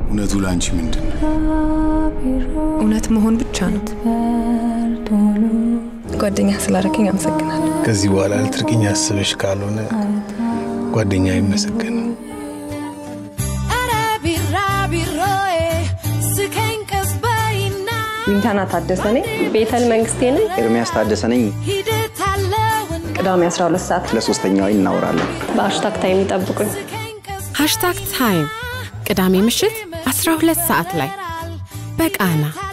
እውነቱ ለአንቺ ምንድን ነው? እውነት መሆን ብቻ ነው። ጓደኛ ስላደረገኝ አመሰግናለሁ። ከዚህ በኋላ ልትርቅኝ አስበሽ ካልሆነ ጓደኛ አይመሰገንም። ዊንታና ታደሰ ነኝ። ቤተል መንግስቴ ነኝ። ኤርሚያስ ታደሰ ነኝ። ቅዳሜ 12 ሰዓት ለሶስተኛው እናወራለን። በሀሽታግ ታይም ይጠብቁኝ። ሃሽታግ ታይም ቅዳሜ ምሽት 12 ሰዓት ላይ በቃና